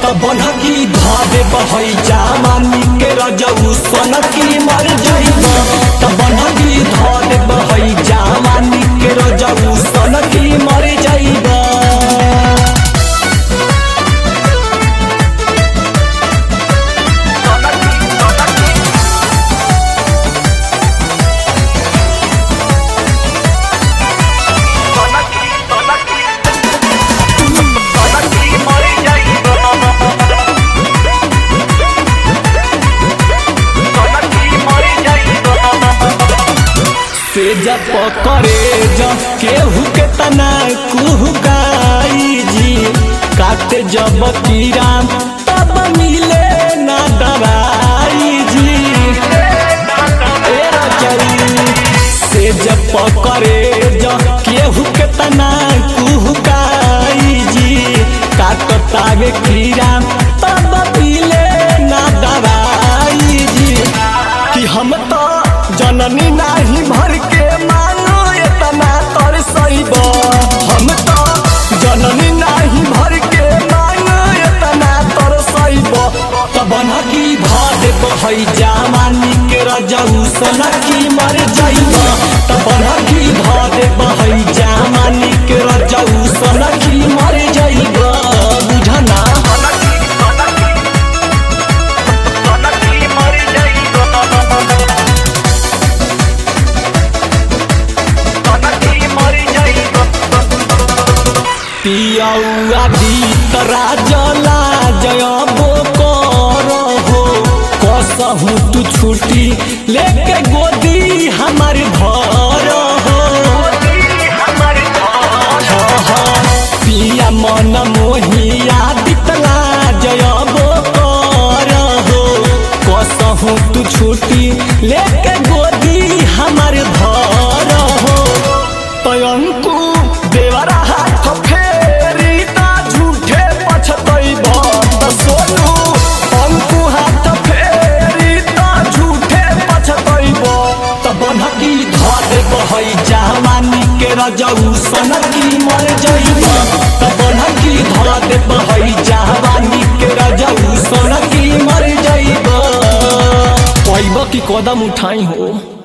त बनकी धादे बहै जामानी के रजऊ सनकी मर जइब त बनकी धादे बहै जामानी के रजऊ सनकी मर जइब से जब पकड़े जब केहू के तना कुहकाई जी काटे जब कीड़ा तब मिले ना दवाई जी ए रचई से जब पकड़े जब केहू के तना कुहकाई जी काटतावे कीड़ा तब मिले ना दवाई जी कि हम तो जननी नाही भर के मानो एतना तर सईब हम तो जननी नाही भर के मानो एतना तर सईब तब की भाद बहै जामानी के रजऊ सनकी मर जइब तब की भाद बहै जामानी के रजऊ सनकी मर जइब बुझना पियौआ दीत राजला जयबो कर हो कसहु तू छुट्टी लेके गोदी हमर घर हो पिया मन मोहिया दितला जयबो कर हो कसहु तू छुट्टी लेके गोदी हमर घर हो तयंकु देवरा हाथ फेरी ता झूठे पछतैब त सोनू अंकु हाथ फेरी ता झूठे पछतैब त बनकी धरे बहै जामानी के रजऊ सनकी मर जइब त बनकी धरे बहै जामानी के रजऊ सनकी मर जइब पैब की कदम उठाई हो